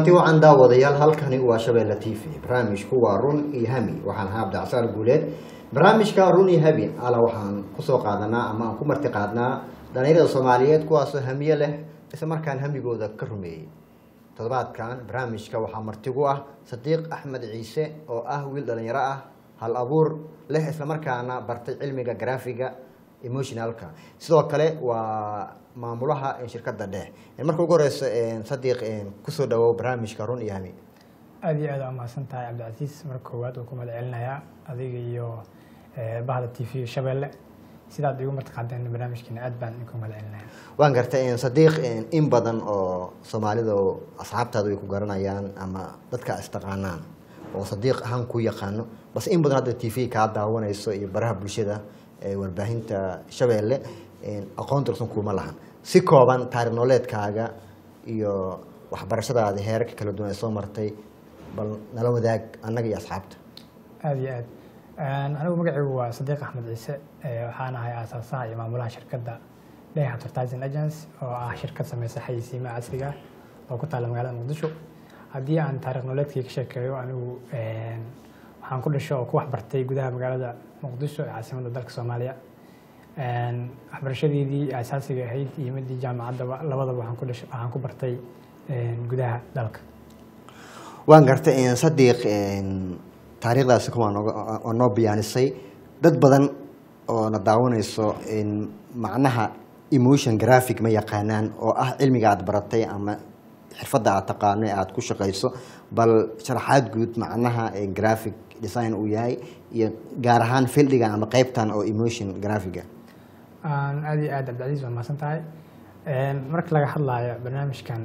kulanti wacan daawadayaal halkani waa shabeelle t v barnaamijku waa run iyo hami waxaan ahaa abdicsaar guuleed barnaamijka run iyo hami ala waxaan kusoo qaadanaa ama aan ku marti qaadnaa dhalinyarada soomaaliyeed kuwaasoo hamiye leh isla markaan hamigooda ka rumeeyey toddobaadkan barnaamijka waxaa martigu ah sadiiq axmed ciise oo ah wiil dhalinyaro ah hal abuur leh islamarkaana bartay cilmiga graafiga emotionalka sidoo kale waa maamulaha shirkadda dheh marka ugu horeyso sadiiq kusoo dhawow barnaamijka run iyo hami aada iyo aad waa mahadsan tahay cabdicasiis marka koowaad oo ku mahad celinayaa adiga iyo bahda t v shabeelle sidaad igu martiqaadeen barnaamijkeena aad baan idinku mahad celinaya waan gartay sadiiq in badan oo soomaalida oo asxaabtaada ay ku garanayaan ama dadka istaqaanaan oo sadiiq ahaan ku yaqaano bas in badan hadda t v kaa daawanayso iyo baraha bulshada warbaahinta shabeelle aqoon dursan kuma lahan si kooban taarikh nololeedkaaga iyo waxbarashadaada heerarka kala duwan ee soo martay bal nala wadaag annaga iyo asxaabta aada iyo aad anigu magacaygu waa sadiiq axmed ciise waxaan ahay aasaasaha iyo maamulaha shirkadda dheh advertising agency oo ah shirkad sameysa xayisiimaha casriga ah oo ku taalla magaalada muqdisho haddii aan taarikh nololeedkii ka sheekeeyo anigu waxaan ku dhasho oo ku waxbartay gudaha magaalada muqdisho ee caasimadda dalka soomaaliya waxbarashadeedii asaasiga ahayd iyo midii jaamacaddaba labadaba waxaan ku dhashay waxaan ku bartay gudaha dalka waan gartay sadiiq taariikhdaasi kuwaa nooga waa noo biyaanisay dad badan oo na daawanayso macnaha emotion graphic ma yaqaanaan oo ah cilmiga aad baratay ama xirfadda aad taqaano ee aada ku shaqayso bal sharaxaad guud macnaha graphic design uu yahay iyo gaar ahaan fildigan ama qeybtan oo emotion graphiga aada iyo aad cabdicasiis waa mahadsan tahay marka laga hadlaayo barnaamijkan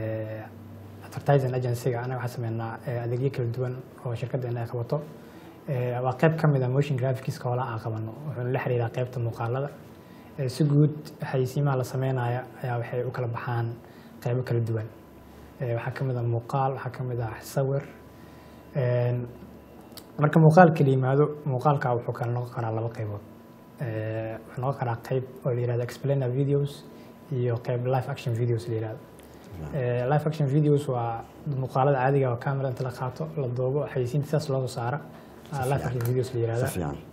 advertising agencyga anaga waxaan sameynaa adeegyo kala duwan oo shirkaddeena ay qabato waa qeyb ka mid a motion graphics hoola aan qabano wuxuuna la xiriiraa qeybta muuqaalada si guud xayisiimaha la sameynaya ayaa waxay u kala baxaan qeybo kala duwan waxaa ka mid a muuqaal waxaa ka mid ah sawir marka muuqaalka la yimaado muuqaalka wuxuu kala noqon karaa laba qeybood wuxuu noqon karaa qeyb oo la yihahdo explainer videos iyo qeyb live action videos la yihahdo live action videos waa muuqaalada caadiga oo camera inta la qaato la duubo xayisiinta sidaas loo soo saara live action videos la yihahda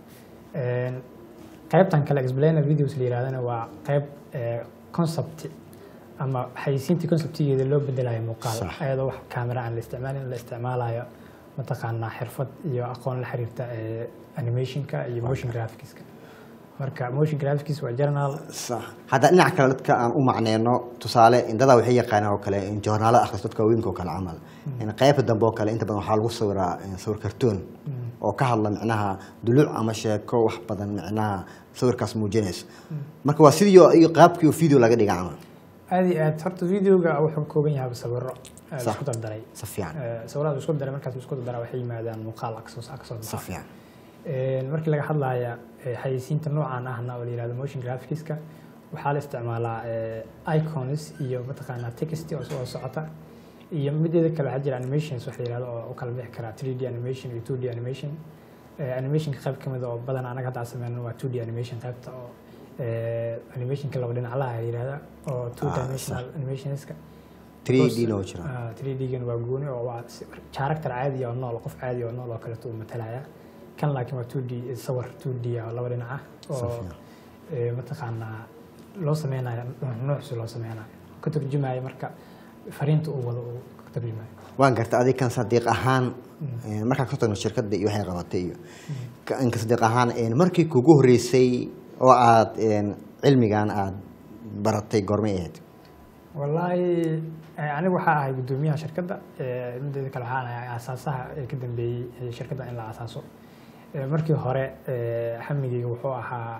qeybtan kale explainer videos la yihahdana waa qeyb concept ama xayisiintii conceptigeeda loo bedelayo muuqaal ayadoo wax camera aan la isticmaalin la isticmaalayo mataqaanaa xirfad iyo aqoon la xiriirta animationka iyo motion graphicska marka motion graphics waa journal hadda dhinaca kale dadka aan u macneyno tusaale indadaa waxay yaqaanaan oo kale joornaalo akhris dadka waaweynka oo kale camal qeybta dambe oo kale inta badan waxaa lagu sawiraa sawir kartoon oo ka hadla micnaha duluc ama sheeko wax badan micnaha sawirkaas muujinaysa marka waa sidii iyo qaabkii video laga dhiga camal aada iyo aad horta videoga wuxuu ka kooban yahay sawiro isku dardaray si fiican sawirada isku daray markaas isku dardara waxay yimaadaan muuqaal kasoo kasoo si fiican markii laga hadlaya xayisiinta noocan ahna oo la yihahdo motion graphicska waxaa la isticmaalaa icons iyo mataqaanaa text oo soo socota iyo mideeda kale waxaa jira animations wax la yihahdo oo u kala bixi karaa 3D animation iyo 2D animation animationka qayb ka mid oo badan anaga hadda sameyno waa 2D animation qaybta oo animationka laba dhinaclaha la yihahda oo two dimensional animationska 3D noo jira 3D-gan waa gooni oo waa character caadi oo nool qof caadi oo nool oo kaleeto uu matalaya kan laakiin waa 2D sawir 2D oo laba dhinac ah oo mataqaanaa loo sameynayo nuucsi loo sameynayo ka turjumayo marka fariinta uu wado uu ka turjumayo waan garta adig kan sadiiq ahaan markaan kasoo tagno shirkadda iyo waxay qabatay iyo kan sadiiq ahaan markii kugu horeysay oo aad cilmigan aad baratay goormay ahayd wallaahi anigu waxaa ahay guddoomiyaha shirkadda mideeda kale waxaan ahay aasaasaha ee ka dambeeyey shirkadda in la aasaaso markii hore xamigeyga wuxuu ahaa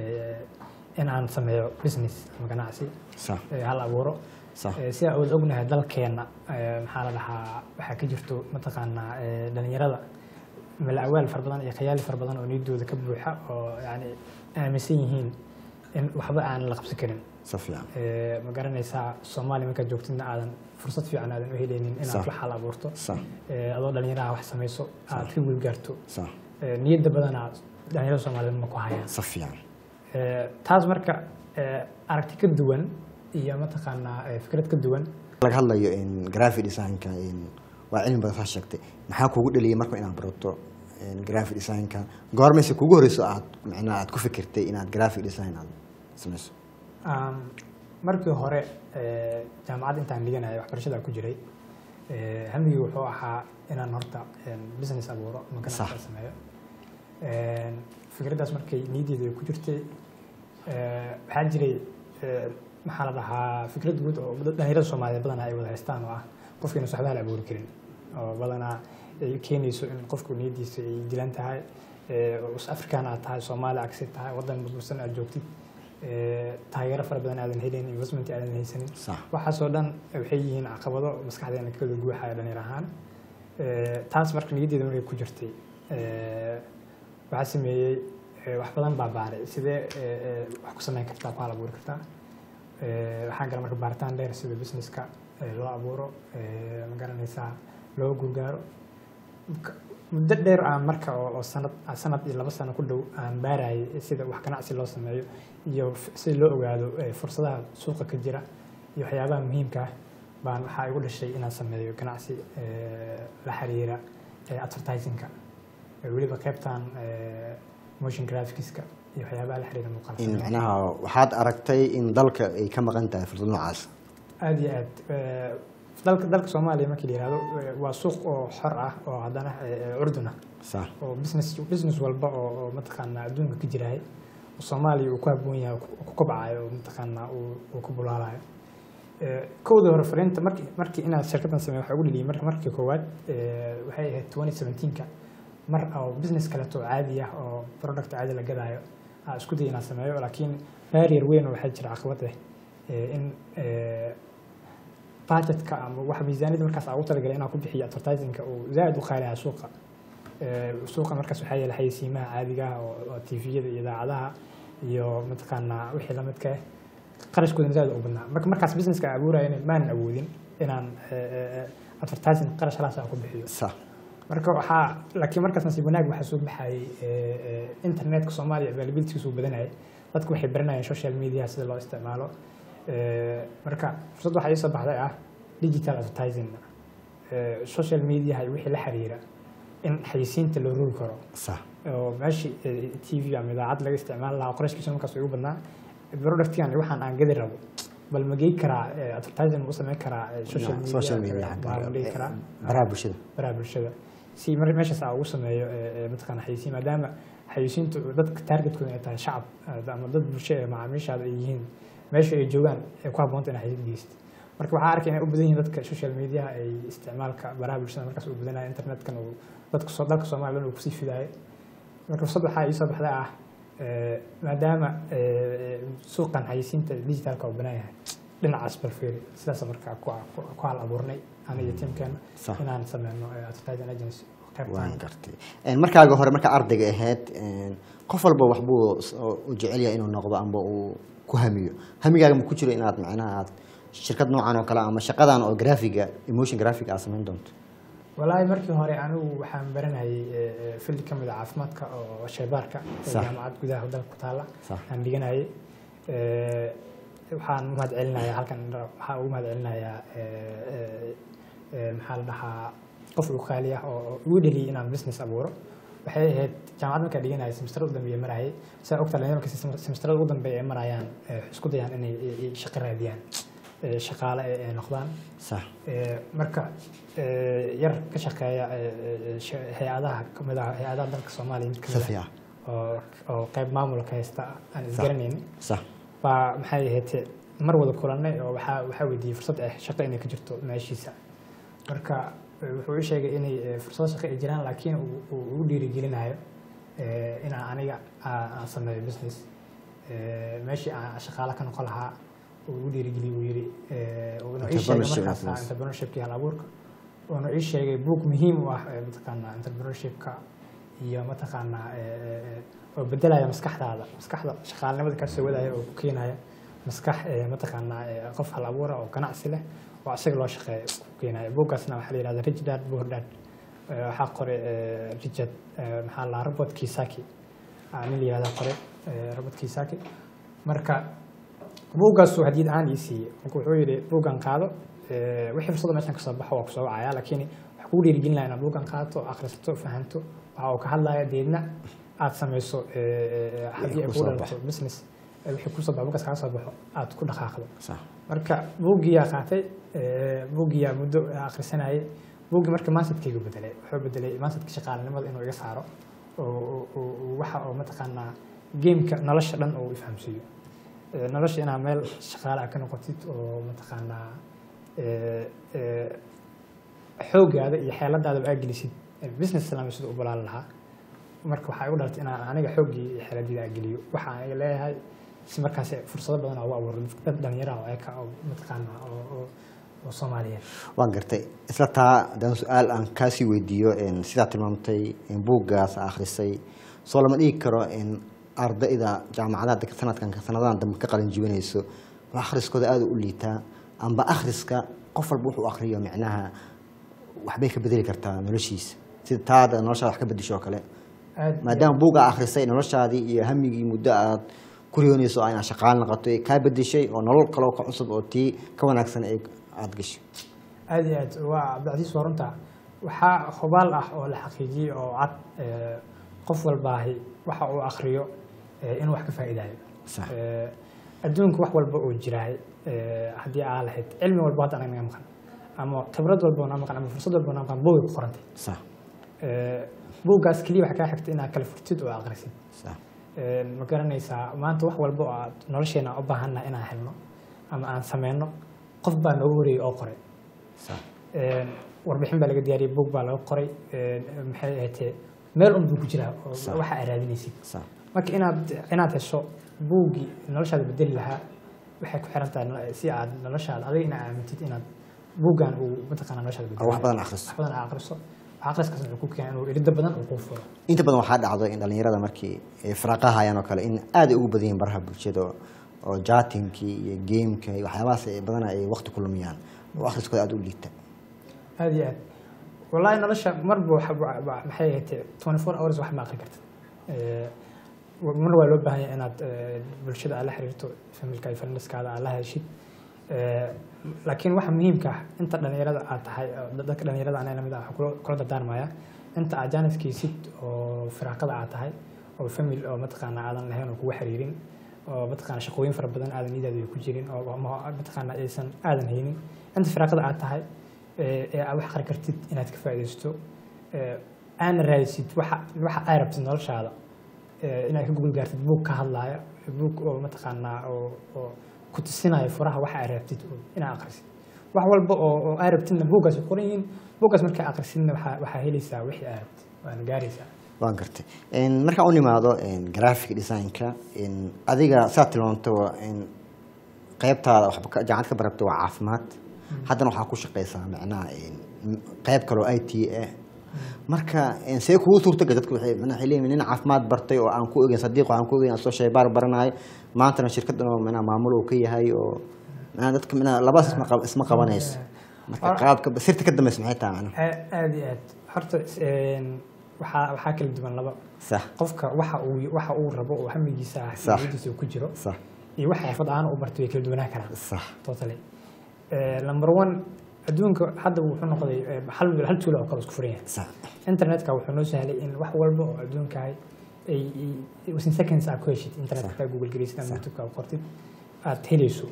in aan sameeyo business ama ganacsi hal abuuro si aan wada ognahay dalkeenna maxaa la dhahaa waxaa ka jirto mataqaanaa dhalinyarada mala-awaal fara badan iyo khayaali fara badan oo niyadooda ka buuxa oo yani aaminsan yihiin in waxba aan la qabsan karin ma garanaysaa soomaaliya markaad joogtidna aadan fursad fiican aadan u helaynin inaad wax hal abuurto adoo dhalinyaraha wax samayso aad ka guulgaarto niyadda badanaa dhalinyarada soomaaliyed ma ku hayaan taas marka aragti ka duwan iyo mataqaanaa fikrad ka duwan laga hadlayo in graphic designka in waa cilmi badan saa sheegtay maxaa kugu dhaliyay marka inaad barato in graphic designka goormayse kugu horeyso aad macnaha aad ku fikirtay inaad graphic design aad sameyso Um, markii hore eh, jaamacadda intaan dhiganaya waxbarashada ku jiray eh, hamigii wuxuu ahaa inaan horta en, business abuuro ama ganacsi Sax. sameeyo En, fikraddaas markay niyaddeeda ay ku jirtay eh, waxaa jiray eh, maxaa la dhahaa fikrad guud oo dad- dhalinyarada soomaaliyeed badanaa ay wada haystaan oo ah qofkiina waxba la abuuri karin oo badanaa ay keenayso in qofku niyaddiisa ay dilan tahay eh, oo is afrikaan aad tahay soomaali agsi tahay waddan burbursan aad joogtid eh, taageero fara badan aadan helin investment aadan haysanin sax waxaasoo dhan waxay yihiin caqabado maskaxdeena ka wada guuxaya dhalinyar ahaan Eh, taas marka niyaddeeda markay ku jirtay eh, waxaa sameeyey eh, wax badan baa baaray sidee eh, eh, wax ku sameyn kartaa ku hal abuuri kartaa Eh, waxaan gala marka baaritaan dheer sida businesska eh, loo abuuro eh, ma garanaysaa loo gurgaaro Ka- muddo dheer aan marka oo oo sanad sanad iyo laba sano ku dhow aan baarayay sida wax ganacsi loo sameeyo iyo f- si loo ogaado eh, fursadaha suuqa ka jira iyo waxyaabaha muhiimka ah baan waxaa igu dhashay inaan sameeyo ganacsi eh, la xiriira eh, advertisingka Eh, weliba qaybtan eh, motion graphicska iyo waxyaabaha la xiriira muuqaal in samaynta. macnaha waxaad aragtay in dalka ay ka maqan tahay fursad noocaas aad iyo aad Eh, dalka dalka soomaaliya markii la yihahdo eh, waa suuq oo xor ah oo haddana eh, curdun ah sax oo business business walba oo oo mataqaanaa adduunka ka jiraay oo soomaaliya uu ku habboon yahay oo ku- ku kobcayo oo mataqaanaa uu uu ku bulaalayo Eh, kowda hore fariinta markii markii inaad shirkaddan sameeyo waxaa ugu dhaliyay marka markii koowaad eh, waxay ahayd 2017ka mar oo business kaleeto oo caadi ah oo product caadi la gadaayo aa isku day inaan sameeyo laakiin barrier weyn oo waxaa jira caqabad ah eh, in eh, budgetka ama wax miisaaniyada markaas aan ugu talagalay inaan ku bixiyo advertisingka uu zaaid u qaaliyaa suuqa Eh, suuqa markaas waxaa yeelay xayeysiimaha caadiga ah oo oo tviyada iyo idaacadaha iyo mataqaanaa wixii la midka ah qarashkoodana zaaid u badnaa marka markaas businesska aan abuurayana maanan awoodin inaan eh, eh, advertising qarash halaas aan ku bixiyo sax marka waxaa laakiin markaas nasiib wanaag waxaa soo baxayay eh, eh, internetka soomaaliya availabilitygiisu uu badanayay dadku waxay baranayeen social media sida loo isticmaalo Eh, marka fursad waxaa iisoo baxday ah digital advertising Eh, social media iyo wixii la xiriira in xayisiinta loo rogi karo sax oo meeshii eh, tv ama idaacad laga isticmaali lahaa qorashkiisa markaas igu badnaa productkan waxaan aan gadi rabo bal ma gey karaa eh, advertising u samayn karaa eh, social media social media ma ma dhigi karaa baraha bulshada baraha bulshada si mar meeshaas aan ugu sameeyo eh, eh, mataqaana xayisiin maadaama xayisiintu dadka targetkooda ay tahay shacab eh, ama dad bulsho ee macaamiishaada ay yihiin meesha ay joogaan ay ku habboonta inay xayisiin geysto marka waxaa arkay inay u badan yihiin dadka social media ay isticmaalka baraha bulshada markaas u badanaya internetkan uu dadka soo dalka soomaaliya dhan uu kusii fidayo marka fursad waxaa iisoo baxday ah eh, maadaama eh, suuqan xayisiinta digitalka uu banaan yahay dhinacaas balfeeri sidaas markaa ku ku hal abuurnay aniga iyo tiimkeena Sax. inaan sameyno eh, advertising agency qaybtan. waan gartay En, markaaga hore markaa ardayga ahayd en, qof walba waxbuu s- oo u jecel yahay inuu noqdo amba uu ku hamiyo hamigaaga ma ku jiro inaad macnaha aad shirkad noocan oo kale ama shaqadan oo graphiga emotion graphic aad samayn doonto walaahi markii hore anigu waxaan baranayay eh, eh, field ka mid a caafimaadka oo shaybaarka ee Sax. jaamacad gudaha dalka ku taala Sax. aan dhiganayay Eh, waxaan u mahad celinayaa halkan waxaan ugu mahad celinayaa eh, eh, eh, maxaa la dhahaa qof ugu qaali ah oo igu dheliyay inaan business abuuro waxay ahayd jaamacad markaa dhiganayay semestrada u dambeeya marayay saa ogtaa dhalinyaro markay semestrada ugu dambeeya ay marayaan eh, waxay isku dayaan inay eh, eh, shaqo raadiyaan eh, shaqaale ay ay noqdaan sax Eh, marka eh, yar ka shaqeeya eh, eh, sh- hay-adaha kamid ah hay-adaha dalka soomaaliya mid kamid safi ah ah oo oo qayb maamulka haysta aan isgaranayn sax baa maxay ahayd mar wada kulanay oo waxaa waxaa weydiiyey fursad ah shaqo inay ka jirto meeshiisa marka eh, wuxuu ii sheegay inay eh, fursado shaqo ay jiraan laakiin uu- uu ugu dhiirigelinayo eh, inaan aniga aan aan sameeyo business Eh, meeshii aan shaqaale ka noqon lahaa uu ugu dhiirigeliyey uu yidhi eh, uu inuu ii sheegay Entrepreneurship markaas business. entrepreneurshipki hal abuurka uuna ii sheegay buug muhiim u ah eh, mataqaanaa entrepreneurshipka iyo mataqaanaa eh, eh, eh, oo bedelaya maskaxdaada maskaxda shaqaalinimada kaa soo wadaya oo ku keenaya maskax eh, mataqaanaa eh, qof hal abuura oo ganacsi leh oo isaga loo shaqeeya ku keenaya buuggaasna waxaa la yihahda rich dad poor dad Eh, waxaa qoray eh, richard eh, maxaa la dhahaa robert kisaki Ah, nin la yihahda qoray eh, robert kisaki marka buuggaasuu hadiyad ahaan ii siiyey marka wuxuu yidhi buuggan qaado eh, wixii fursada meeshan kasoo baxo waa kusoo wacaya laakiin waxaa kugu dhiirigelin lahaa inaad buugan qaato akhrisato fahanto waxa uu ka hadlaya deedna aad samayso eh, eh, haddii ay kusoo kugu dhalato baxo. business eh, wixii kusoo baxo buugaas kaga soo baxo aad ku dhaqaaqdo sax marka buuggiyaa qaatay eh, buuggiyaa muddo akhrisanayay buuggii marka mansadkaygu bedelay wuxuu bedelay mansadka shaqaalanimada inuu iga saaro oo oo- oo- oo waxa oo mataqaanaa geemka nolosha dhan oo ifahamsiiyo Eh, nolosha inaad meel shaqaale ah ka noqotid oo mataqaanaa eh, eh, xoogaada iyo xeeladaadaba aa gelisid eh, business islaami siduu u balaalan lahaa marka waxaa igu dhalatay inaan aniga xooggii iyo xeeladida aa geliyo waxa aan leeyahay si markaas fursado badan oo ugu abuuro dad dhalinyara oo eka oo mataqaanaa oo oo oo soomaaliyeed waan gartay isla taa haddaan su-aal aan kaasii weydiiyo een, sidaa tilmaamtay in buuggaas akhrisay soo lama dhigi karo in ardayda jaamacadaha dadka sanadkan sanadadan dambe ka qalin jibinayso oo akhriskooda aada u liitaa amba akhriska qof walba wuxuu akhriyo micnaha waxbay ka bedeli kartaa noloshiisa sida taada noloshaada wax ka bedesho oo kale aad maadaama buugga akhrisay noloshaadii iyo hamigii muddo aad ku riyoonayso oo inaad shaqaal noqoto ee kaa bedeshay oo nolol kaloo ka cusub oo tii ka wanaagsan ay aada gashay aad iyo aad waa cabdicasiis waa runta waxaa hubaal ah oo la xaqiijiyey oo cad eh, qof walbaahi waxa uu akhriyo eh, inuu wax ka faa'iidaayo Sax. Eh, adduunka wax walba oo jiraay eh, haddii aa lahayd cilmi walba hadda anaga naga maqan ama khibrad walba oo naga maqan ama fursad walba oo naga maqan buugay ku qorantay sax Eh, buuggaas keliya waxaa kaa xigta inaad kala furtid oo akhrisid sax Eh, ma garanaysaa maanta wax walba oo aad nolosheena u baahannahay inaan helno ama aan sameyno qof baa noogu horeeyey oo qoray sax Een, warbixin baa laga diyaariyey buug baa laga qoray een, maxay ahaatee meel un buu ku jiraa oo Sax. waxa aad raadinaysid sax marka inaad inaad hesho buuggii noloshaada bedeli lahaa waxay ku xiran tahay no- si aad noloshaada adiga inaad aamintid inaad buuggan uu mataqaana noloshaada oo wax bedeli badan akhriso wax badan aad akhriso wax akhriskaas wuxuu ku keenaa inuu iridda badan uu kuu furo inta badan waxaa dhacdo in dhalinyarada markii ay firaaqaha hayaan oo kale in aad ay ugu badan yihiin baraha bulshada oo- oo jatinkii iyo gameka iyo waxyaabahaas ay badanaa ay waqti ku lumiyaan oo akhriskooda aada u liita aad iyo aad wallahi nolosha marba waxa- wa- wa- maxay ahaatee twenty four hours wax ma aqri kartid Eh, wa- mar waa loo baahan yahay inaad eh, bulshada aad la xiriirto familka iyo friendeskaada aad la heshid Eh, laakiin waxa muhiimka ah inta dhalinyarada aad tahay oo dad- dadka dhalinyarada anaa lamid ah waxaan kula- kula dardaarmaya inta aad jaaniskiisid oo firaaqada aad tahay oo famil oo mataqaana aadan lahayn oo kugu xiriirin oo mataqaana shaqooyin fara badan aadan nidaada ay ku jirin oo ama mataqaana aysan aadan haynin inta firaaqada aad tahay ee ee aad wax aqri kartid inaad ka faa'iidaysto ee aana raadisid waxa waxa ay rabtid noloshaada ee inaad ka gugul gaartid buug ka hadlaaya buug oo mataqaanaa oo oo ku tusinaya furaha waxa ay rabtid oo inaad aqrisid wax walba oo oo ay rabtidna buuggaas ay qoran yihiin buuggaas markaa aqrisidna waxaa waxaa helaysaa wixii ay rabtid waana gaaraysaa waan gartay En, markaan u nimaado en, graphic designka en, adiga saad tilmaamto en, qeybtaada waxba ka- jaamacad ka barabta waa caafimaad haddana waxaa ku shaqeysaa macnaha en, m- qeyb kaloo i t ah marka en, see kugu suurtagal dadka waxay macnaha waxay leeyihin nin caafimaad bartay oo aan ku ogeyn sadiiq oo aan ku ogeyn soo shaybaar baranayo maantana shirkaddan oo macnaha maamul uu ka yahay oo macnaha dadka macnaha labadaas isma qab- isma qabanayso marka Ah. qaabka sirta ka dambeysa maxay tahay macnaha Aa- aad iyo aad horta een, waxaa waxaa kala duwan laba sax qofka waxa uu waxa uu rabo oo hamigiisa ah Sax. niyadiisa uu ku jiro sax iyo waxa xirfad aan u bartay way kala duwanaan karaan sax totally Eh, number one adduunka hadda wuxuu noqday eh, hal hal tuulo oo kale isku furan yahay sax internetka wuxuu noo sahlay in wax walba oo adduunka ay ay ay- within seconds aad ku heshid internetka ka google gareysid ama Sax. youtube-ka aad qortid aad helayso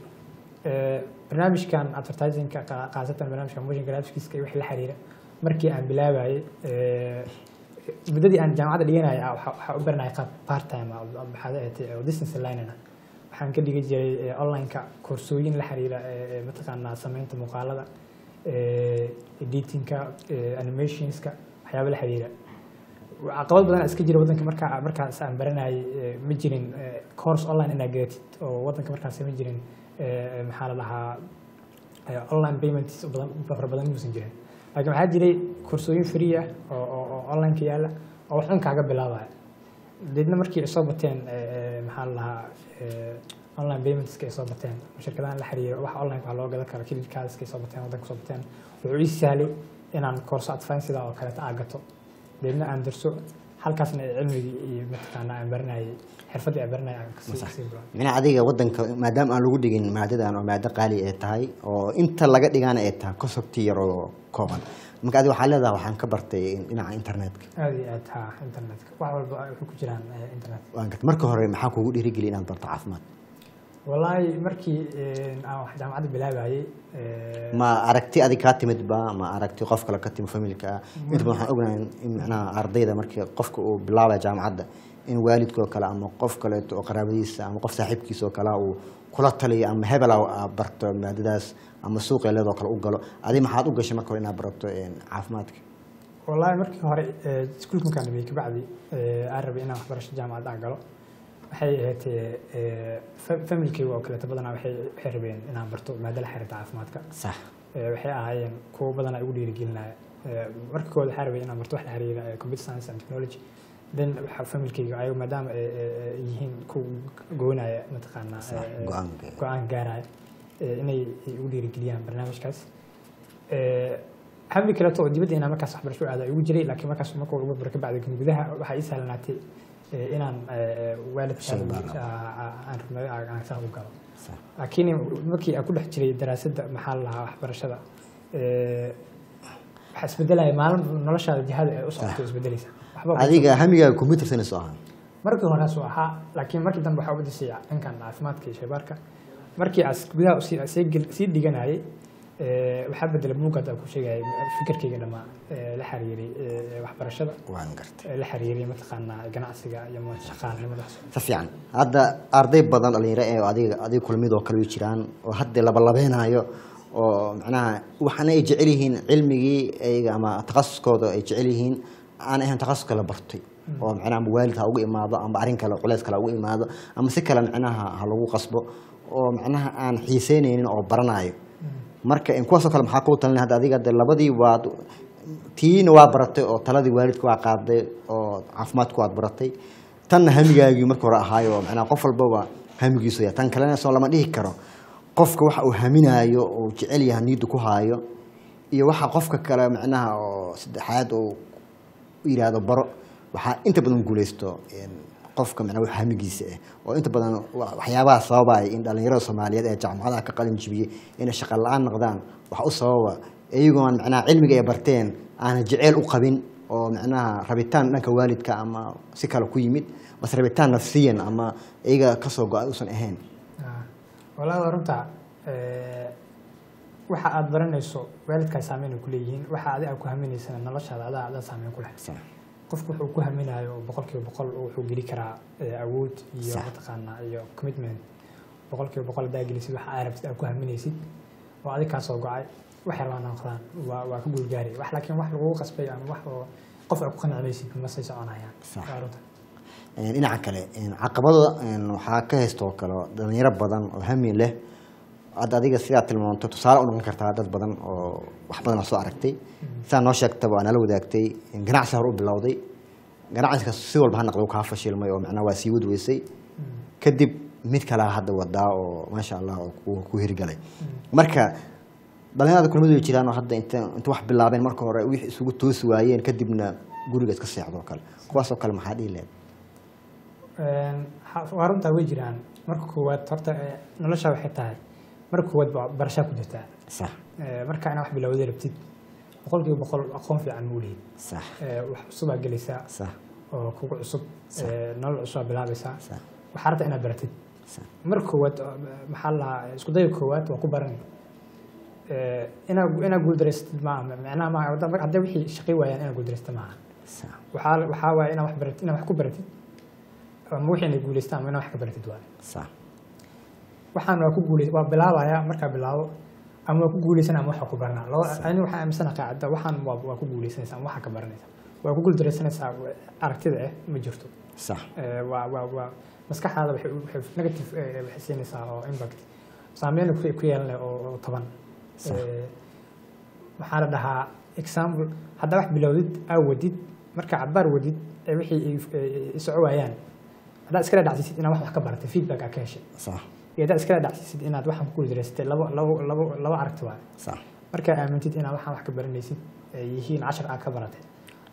Eh, barnaamijkan advertisingka qa- khaasatan barnaamijka motion graphics iyo wixii la xiriira markii aan bilaabayay eh, muddadii aan jaamacadda dhiganaya ah, waxaa waxaa u baranaya qaab part time ah oo maxaad ahaatee oo distance learning ah waxaan ka dhigi jiray eh, online-ka koorsooyin la xiriira eh, eh, mataqaanaa samaynta muuqaalada eh, editingka eh, animationska waxyaaba la xiriira caqabad badan iska jira wadanka markaa markaas aan baranayay eh, ma jirin eh, course online inaad gadatid oo wadanka markaas ma jirin eh, maxaa la dhahaa eh, online payments badan fara badan muusan jirin laakiin waxaa jiray koorsooyin free ah oo oo oo online-ka yaalla oo wax un kaaga bilaabaya deedna markii ay soo bateen eh, eh, maxaa la dhahaa eh, online paymentska ay soo bateen shirkadahan la xiriira wax online waxaa loo gadan kara kilidkaaska ay soo bateen wadanka soo bateen wuxuu ii sahlay inaan koorso advance sidaa oo kaleeta aa gato deedna aan darso halkaasna cilmigii iyo mataqaanaa aan baranayay xirfaddii aan baranayay aan kasii kasii bilaabay micnaha adiga wadanka maadaama aan lagu dhigin maadadan oo maado qaali ay tahay oo inta laga dhigana ay tahay concepti yar oo kooban marka adiga waxaa leedahay waxaan ka bartay dhinaca internetka aada iyo aad ha internetka wax walba waxay ku jiraan eh, internet waan gartay marka hore maxaa kugu dhiirigeliya inaad barto caafimaad wallaahi markii eh, aan wax jaamacadda bilaabayay eh, ma aragti adig kaa timid ba ma aragti qof kale ka timid familka ah inta badan waxaan ognahay in macnaha ardayda markii qofka uu bilaabaya jaamacadda in waalidkoo kale ama qof kaleeto oo qaraabadiisa ama qof saaxiibkiisa oo kale u kula taliyo ama hebel a barto maadadaas ama suuqeeleedoo kale u galo adi maxaad u gashay marka hore inaad barato een, caafimaadka wallaahi markii hore eh, iskuulka markaan dhameeyey kabacdi eh, aan rabay inaan waxbarasho jaamacad aan galo waxay ahayd eh, fa- familkayga oo kaleeto badanaa waxay waxay rabeen inaan barto maado la xiriirta caafimaadka sax Eh, waxay ahaayeen kuwo badan ay ugu dhiirigelinaya marka koowaad waxaa rabay inaan barto wax la xiriira eh, computer science and technology then waxa familkayga ayago maadaama ay ay- ay yihiin ku goynaya mataqaanaa Sax, eh, eh, go-aanka. go-aan gaaraya eh, inay ay ugu dhiirigeliyaan barnaamijkaas Eh, hami kaleeto oo dibadda inaan markaas waxbarasho aada igu jiray laakiin markaas marka ugu baro kabacdi kan gudaha waxaa ii sahlanaatay eh, inaan eh, eh, waalidka Soo baaro. aan rabnay aan saa u galo sax laakiin markii aan ku dhex jiray daraasadda maxaa la lahaa waxbarashada eh, waxaa isbedelaya maalin noloshaada jihada ay u socoto isbedelaysa waxba ku- adiga hamigaaga computer science oo ahaa markii horeasuu ahaa laakiin markii dambe waxaa ubadisay dhankan caafimaadka iyo shaybaarka markii aas gudaha usii- sii gel- sii dhiganayay eh, waxaa bedelay buuggaad aan ku sheegayay fikirkayga dhammaa eh, la xiriiray eh, waxbarashada waan gartay eh, la xiriiray mataqaanaa ganacsiga iyo shaqaalanimadaas si fiican hadda arday badan dhalinyaro ee adiga adiga kulmid oo kale way jiraan oo hadda labalabeynayo oo macnaha waxaana ay jecel yihiin cilmigii ayaga ama takhasuskooda ay jecel yihiin aan ahayn takhasuska la bartay oo macnaha ama waalid ha ugu imaado ama arrin kale culeys kale ha ugu imaado ama si kale macnaha ha lagu qasbo oo macnaha aan xiiseyneynin oo baranayo marka in kuwaasoo kale maxaa kuu talinay hadda adiga hadda labadii waad tiina waa baratay oo taladii waalidka waa qaaday oo caafimaadku waad baratay tanna hamigaagii marka hore ahaayo oo macnaha qof walbaba hamigiisu yahay tan kalena soo lama dhihi karo qofka waxa uu haminaayo oo jecel yahay niyadda ku haayo iyo waxa qofka kale macnaha oo saddexaad oo u yidhaahdo baro waxaa inta badan guuleysto een, qofka macnaha wax hamigiisa ah oo inta badan wa- waxyaabaha sababaya in dhalinyarada soomaaliyeed ee jaamacadaha ka qalin jibiyey inay shaqa la-aan noqdaan waxa u sababa iyagoon macnaha cilmiga ay barteen aanan jeceyl u qabin oo macnaha rabitaan dhanka waalidka ama si kale ku yimid bas rabitaan nafsiyan ama iyaga kasoo go-ay uusan ahayn Ah, walaal runta waxa aad baranayso waalidkaa saameyn ay ku leeyihiin waxa adi aad ku haminaysana noloshaada adaa adaa saameyn ku leh Sax. qofku wuxuu ku haminayo boqolkiiba boqol wuxuu geli karaa eh, awood iyo Sax. mataqaanaa iyo commitment boqolkiiba boqol hadaa gelisid waxa aad rabtid aad ku haminaysid oo adig kaa soo go-ay waxay rabaan noqdaan waa waa ka guulgaari wax laakiin wax lagugu qasbay ama wax oo qof aad ku qanacmaysid ma say soconayaan Sax. waa runta Een, dhinaca kale een, caqabada een, waxaa ka haysta oo kale dhalinyaro badan oo hami leh hadda adiga sidaa tilmaamto tusaale u noqon kartaa dad badan oo wax badan oo soo aragtay sidaa noo sheegtaba waa nala wadaagtay in ganacsi hore u bilowday ganacsigaas si walba ha noqdo kaa fashilmay oo macnaha waa sii wadweysay kadib mid kalea hadda wadaa oo maasha allah oo ku- ku hirgalay marka dhalinyarada kulmadu way jiraan oo hadda inta inta wax bilaabeen marka hore wixii isugu toosi waayeen kadibna guriga iska seexdo oo kale kuwaasoo kale maxaa dhihi lahayd Een, ha- waa runtaa way jiraan marka koowaad horta eh, nolosha waxay tahay marka koowaad baa barashaa ku jirtaa sax Eh, marka inaa wax bilowday rabtid boqolkiiba boqol aqoon fiican ma ulihid sax Eh, wax cusubaa gelaysaa sax oo kugu cusub Sax. eh, nolol cusubaa bilaabaysaa sax waxaa rabta inaad baratid sax marka koowaad oo, maxaa la lahaa isku dayga koowaad waa ku baran Eh, inaa inaa guuldareysatid maaha macnaha maaha hadda- hadday wixii shaqi waayaan inaa guuldareysata maaha sax waxaa waxaa waaye inaa wax baratid inaa wax ku baratid ama wixii inay guuleystaan ama inaa wax ka baratid waaye sax waxaan waa ku guuley waa bilaabaya markaa bilaabo ama waa ku guuleysan ama waxa ku baranaa laba ani waxaan aaminsana qaacida waxaan waa waa ku guuleysanaysa ama waxa ka baranaysa waa ku guuldareysanaysaa aragtida eh ma jirto sax Eh, waa waa waa maskaxdaada waxay waxay negative eh, waxay siinaysaa oo impact saameyn ku ku yeelan leh oo oo toban Sax. Eh, waxaa la dhahaa example haddaa wax bilowdid aa wadid marka cabaar wadid ee wixii ay- ay- ay soco waayaan haddaad iskala dhacsiisid inaad wax wax ka baratay feedback aa ka heshay sax iyo haddaad iskala dhacsiisid inaad waxaan ku guuldareysatay labo labo labo labo aragti waaye sax markaa aamintid inaad waxaan wax ka baranaysid ay yihiin cashar aad ka baratay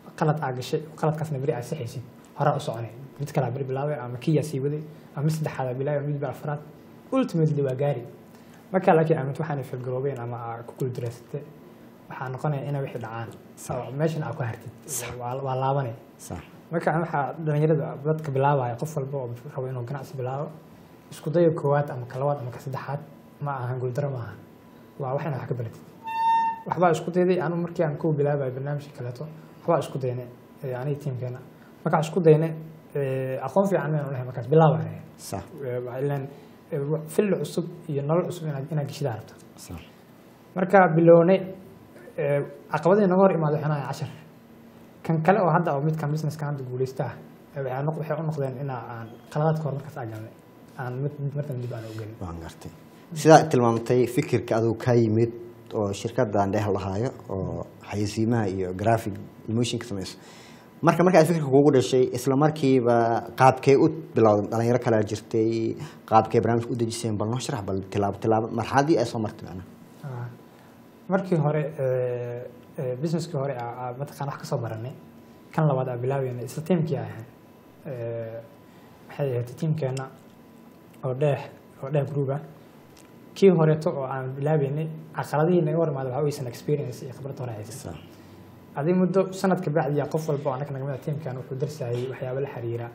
qalad aa gashay qaladkaasna beri aa sixaysid horaa u soconay mid kalaa beri bilaabay ama kiyaa sii waday ama mid saddexaad aa bilaabay mid baa afraad ultimately waa gaari markaa laakiin aamint waxaanay filgaroobeen ama aa ku guuldareysatay waxaa noqonaya inay wixii dhacaan oo meeshan aa ku hartid waa waa laabanay sax marka waxaa dhalinyarada dadka bilaabaya qof walba oo rabo inuu ganacsi bilaabo isku dayo koowaad ama ka labaad ama ka saddexaad ma ahan guuldaro maaha waa wax inaad wax ka baratid waxbaa isku dayday anu markii aan kuwa bilaabayo barnaamijka kaleeto waxbaa isku daynay eh, aniga tiimkeena markaan isku daynay eh, aqoon fiican maynu lehay markaas bilaabaya sax ilan filli cusub iyo nolol cusub inaad inaad geshidaa rabto sax marka bilownay eh, caqabadii naga hor imaada waxaan ahay cashar kan kale oo hadda oo midkan businesskan hadda guuleysta ah eh, waxay noq- waxay u noqdeen inaa aan qaladaadka hor markaas aan galnay aan mid mid markan dib aan u gelin waan gartay sidaa tilmaamtay fikirka adigu ka yimid oo shirkadan dheh lahaayo oo xayeysiimaha iyo graphic emotionka samayso marka marka aad fikirka kugu dhashay isla markiiba qaabkee u bilowday dhalinyaro kale jirtay qaabkee barnaamijka u dejiseen bal noo sharax bal tilaabo tilaabo marxaladii ay soo martay macnaha Ah, markii hore eh, eh, businesskii hore aa- aa mataqaan wax ka soo baranay kan labaad aa bilaabeynay isla tiimkii ahayn Eh, waxay ahayd tiimkeena oo dheex oo dheex group ah kii horeeto oo aan bilaabeynay caqaladihii naga hor imaada waxa weysan experience iyo khibrad hore haysan Sax. adii muddo sanad ka bacdiya qof walba oo annaga naga mid ah tiimkan wuxuu darsayay waxyaabo la xiriira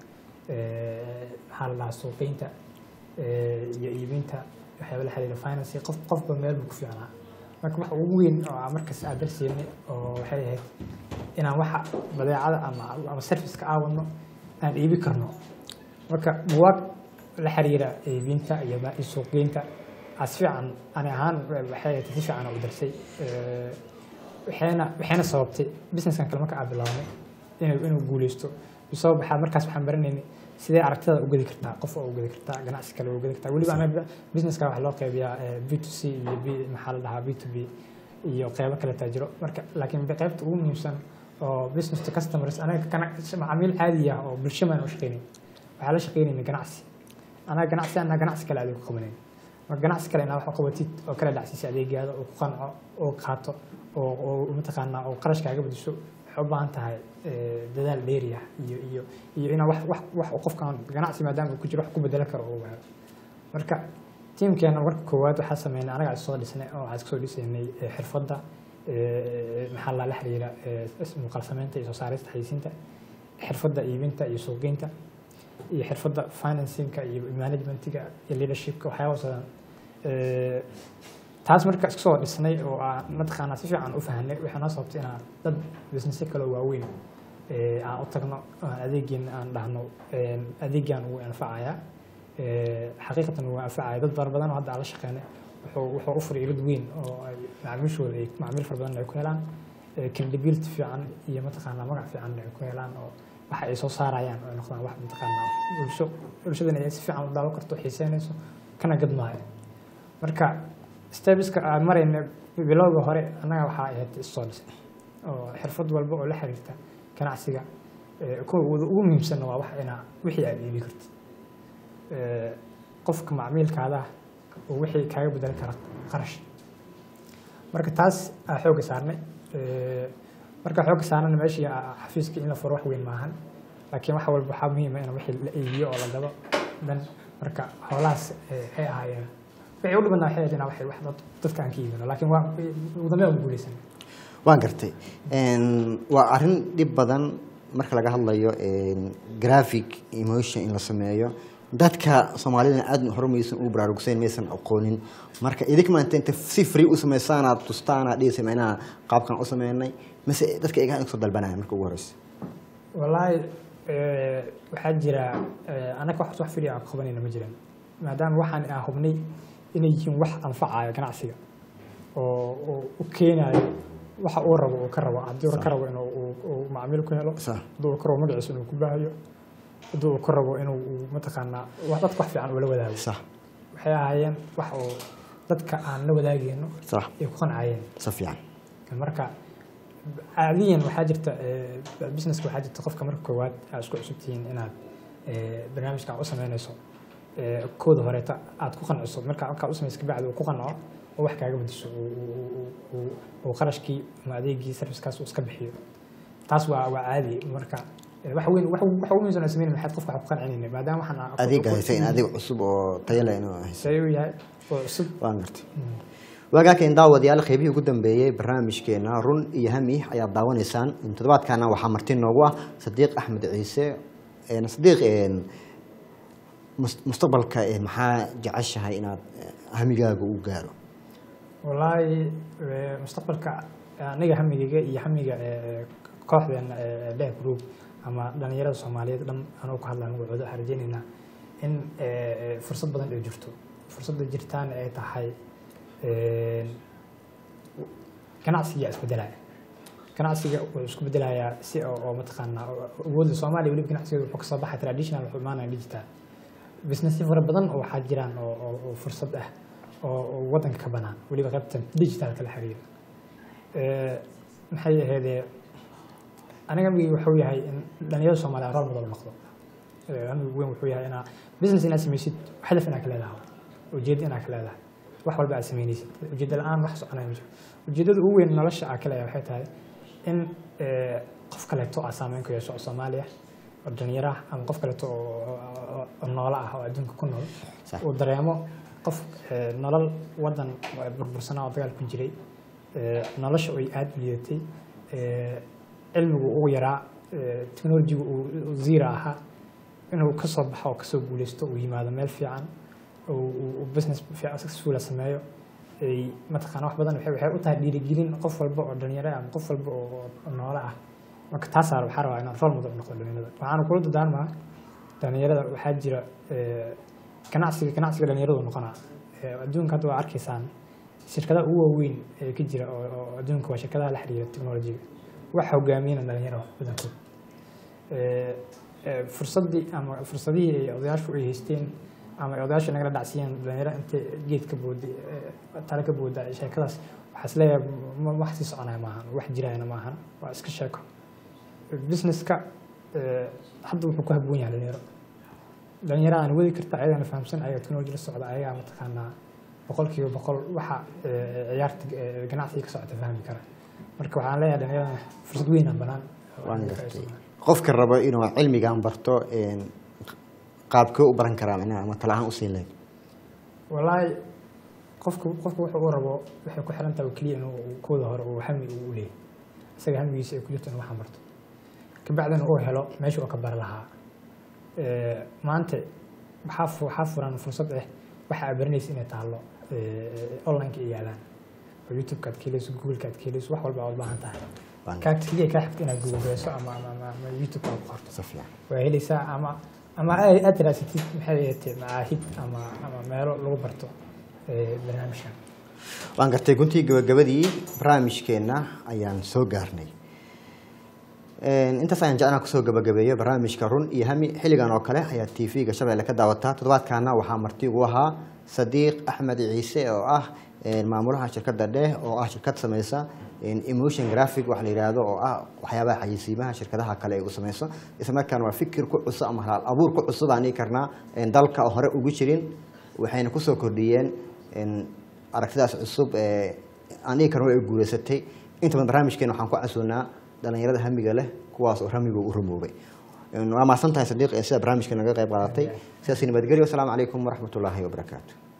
eh, maxaa la dhahaa suuqeynta eh, iyo iibinta waxyaabo la xiriira finance qof qofba meel buu ku fiicnaa marka waxa ugu weyn oo aan markaas aan darseynay oo waxay ahayd inaan waxa badeecada ama ama serviceka aawadno aan iibi karno marka buwaag la xiriira iibinta iyo ma- iyo suuqgeynta as fiican ani ahaan waxay ahayd si fiican u darsay Eh, waxayna waxayna sababtay businesskan kale marka aan bilaabnay inuu inuu guuleysto sabab waxaa markaas waxaan baranaynay sidee aragtida u gedi kartaa qof oo u gedi kartaa ganacsi kale u gedi kartaa weliba anaga businesska waxaa loo qeybiyaa eh, b to c iyo b maxaa la dhahaa b to b iyo qeybo kale taa jiro marka laakiin qeybta ugu muhiimsan oo business to customers anaga kana- macaamiil caadi ah oo bulsho maan u shaqeynayn waxaa la shaqeynayna ganacsi anaga ganacsi anaa ganacsi kale adeeg ku qabanayn marka ganacsi kale inaa wax u qabatid oo kala dhacsiisa adeegaada oo ku qanco oo qaato oo oo mataqaanaa oo qarashkaaga badiso waxay u baahan tahay eh, dadaal dheeri ah iyo iyo iyo inaa wax wax wax uu qofkan ganacsi maadaama uu ku jiro wax ku bedelo karo oo waayo marka tiimkeena marka koowaad waxaa sameynay anaga is soo dhisnay oo waxaa soo dhisaynay eh, xirfadda eh, maxaa la la xiriira eh, is- muuqaal samaynta iyo soo saarista xayeysiinta xirfadda iibinta iyo suuqgeynta iyo xirfadda financingka iyo managementiga iyo leadershipka waxyaaba badan Eh, taas marka iska soo dhisnay oo aan mataqaanaa si fiican u fahanay waxay noo sababtay inaan dad businessyo kale oo waaweyn eh, aan u tagno oo aan adeegeen aan dhahno eh, adeegaan wuu anfacayaa Eh, xaqiiqatan wuu anfacaya dad fara badan oo hadda aan la shaqeynay wuxuu wuxuu u furay ilad weyn oo ay macaamiishooda ay macaamiil fara badan ay ku helaan eh, credibility fiican iyo mataqaanaa magac fiican ay ku helaan oo waxa ay soo saarayaan oo ay noqdaan wax mataqaanaa bulsho bulshadana ay si fiican u daawo karto xiiseynayso kana gadmaayo marka stebiska aan marayna bilowga hore annaga waxaa ahayd issoo dhisay oo xirfad walba oo la xiriirta ganacsiga eh, kuwa ugu ugu muhiimsanna waa wax inaa wixii aad iibi kartid Eh, qofka macmiilkaada oo wixii kaaga bedeli kara qarash marka taas aa xooga saarnay Eh, marka xooga saarnana meeshii aa- xafiiska in la furo wax weyn maahan laakiin wax walba waxaa muhiima in wixii la iibiyo oo la gado dan marka howlahaas eh, waxay ahaayeen wixii u dhimanaa waxay ahayd inaa waxay wax dad- dadka aan ka iibino laakiin waa ugu dambeyn aan guuleysanay waan gartay Een, waa arrin dhib badan marka laga hadlayo een, graphic emotion in la sameeyo dadka soomaalida aad hore maysan ugu baraarugsayn maysan aqoonin marka idinka maanta inta si free u samaysaan aad tustaan aad dhihisa macnaha qaabkan u sameynay mise dadka iga soo dalbanaya marka ugu horeysa wallaahi eh, waxaa jira eh, anaga wax wax fili aan qabanayna ma jiran maadaama waxaan aan hubnay inay yihiin wax anfacaya ganacsiga oo oo u keenayo waxa uu rabo uu ka rabo haddii uu ka rabo inuu uu- uu macmiil ku helo Sax. haddii uu ka rabo magaciisa inuu ku baahayo haddii uu ka rabo inuu uu mataqaanaa wax dadka wax fiican ula wadaago sax waxay ahaayeen wax oo dadka aan la wadaagayno sax ay ku qancayeen si fiican marka caadiyan waxaa jirta eh, businesska waxaa jirta qofka marka koowaad aad isku cusub tihiin inaad eh, barnaamijka aad u sameynayso eh, kooda horeeta aad ku qanciso marka markaa u samaysa kabacdi uu ku qanco oo wax kaaga bedesho uu- uu- uu- uu- uu qarashkii ama adeegii servicekaas uu iska bixiyo taas waa waa caadi marka eh, wax weyn wax wax ugu muhiimsan oo sameyn maxaad qofka wax ku qancinayna maadaama waxaan aan- adiga haysa in adiga cusub oo tayo leh inuu haysa say u yahay oo cusub waan gartay waagaakan daawadayaal qeybihii ugu dambeeyey barnaamijkeena run iyo hami ayaad daawanaysaan toddobaadkaana waxaa marti noogu ah sadiiq axmed ciise Een, sadiiq een, mus- mustaqbalka een, maxaa jeceshahay inaad eh, hamigaaga u gaaro wallaahi eh, mustaqbalka aniga hamigayga iyo hamiga eh, kooxdeena eh, leh group ama dhalinyarada soomaaliyeed dhan anuu ka hadlaan magacooda waxaan rajeynaynaa in eh, eh, fursad badan ay jirto fursadda jirtaana ay tahay eh, ganacsiga isbedelaya ganacsiga wuxuu isku bedelayaa si oo oo mataqaanaa oo- oo awoodda soomaaliya weliba ganacsigeeda wuxuu kasoo baxay traditional wuxuu imaanaya digital businessyo fara badan oo waxaa jiraan oo oo- oo fursad ah oo oo waddanka ka banaan weliba qaybta digitalka la xiriira Eh, maxay ahaydee aniga amigay wuxuu yahay in dhalinyarada soomaaliya rol model noqdo Eh, amigu weyn wuxuu yahay inaa business inaad samaysid hadaf inaad ka leedahay ujeedda inaad ka leedahay wax walba aad samaynaysid ujeedda la-aan wax soconaya ma jiro ujeeddada ugu weyn nolosha aad ka leedahay waxay tahay in eh, qof kaleeto aad saameyn ku yeesho oo soomaaliya oo dhalinyaro ah ama qof kaleeto oo- oo oo- oo noolo ah oo adduunka ku nool Sax. uu dareemo qof eh, nolol wadan burbursanaa oo dagaal ku jiray eh, nolosha ay aada u liidatay eh, cilmigu ugu yaraa eh, technologigu uu uu zero ahaa inuu ka soo baxo oo kasoo guuleysto uu yimaado meel fiican uu uu- uu business fiican successful sameeyo ay mataqaana wax badan waxay waxay u tahay dhiirigelin qof walba oo dhalinyaro ah ama qof walba oo oo noole ah marka taasaa waxaa rabaa inaan role model u noqdo dhalinyarada waxaana kula dadaarmaa dhalinyarada waxaa jira eh, ganacsiga ganacsiga dhalinyaradu noqonaa Eh, adduunka hadda waa arkaysaan shirkadaha ugu waaweyn ee ka jira oo oo adduunka waa shirkadaha la xiriira technologiga wax hogaamiyana dhalinyaro badankood Eh, eh, fursaddii ama fursadihii ay odayaashu ay haysteen ama ay odayaashu nagala dhacsiyeen dhalinyaro intay geed ka booday eh, tale ka booda sheekadaas waxaa is leeyahay ma- wax sii soconaya maahan wax jirayana maahan waa iska sheeko businesska eh, hadda wuxuu ku habboon yahay dhalinyaro dhalinyaro aan wadi karta ayagana fahamsan ayaga technology la socda ayagaa mataqaanaa boqolkiiba boqol waxa eh, ciyaarta eh, ganacsiga ka socota fahmi kara marka waxaan leeyahay dhalinyarada fursad weyn aan banaan waan gartay qofka rabo inuu cilmigan barto een, qaabkee u baran karaa micnaha ama tala ahaan u siin lahayd wallaahi qofku qofku wuxuu u rabo waxay ku xiran tahay oo keliya inuu uu kooda hore uu hami uu u leeyahay isaga hamigiisa ay ku jirto inuu waxaan barto kabacdina uu helo meesha uu ka bari lahaa Eh, maanta waxaa fu- waxaa furan fursad ah waxa aad baranaysa inay taallo eh, online-ka ay yaalaan oo youtube-ka aad ka helayso google-ka aad ka helayso wax walba aad u baahan tahay Waan kaa keliya kaa xigta inaad google-geyso ama ama ama ama youtube-ka aad ku qorto si fiican waa helaysaa ama ama ay aad raasatid maxay ahaatee macaahid ama ama meelo lagu barto eh, barnaamijkan waan gartay guntii gabagabadii barnaamijkeenna ayaan soo gaarnay Een, intaas ayaan jeclaan kusoo gabagabeeyo barnaamijka run iyo hami xilligan oo kale ayaa t v-ga shabeelle ka daawataa toddobaadkaana waxaa marti ugu ahaa sadiiq axmed ciise oo ah een, maamulaha shirkadda dheh oo ah shirkad sameysa een, emotion graphic waxa la yidhaahdo oo ah waxyaabaha xayeysiimaha shirkadaha kale ay u sameyso isla markaana waa fikir ku cusub ama halaal abuur ku cusub aan dhihi karnaa een, dalka oo hore ugu jirin waxayna kusoo kordhiyeen een, aragtidaas cusub ee aan dhihi karno ay guuleysatay inta badan barnaamijkeena waxaan ku casuunaa dhalinyarada hamiga leh kuwaas oo hamiga u rumoobay waa mahadsan tahay sadiiq ee sida barnaamijka naga qayb qaadatay sidaas nabadgelyo wasalaamu calaykum waraxmatullaahi wabarakaatu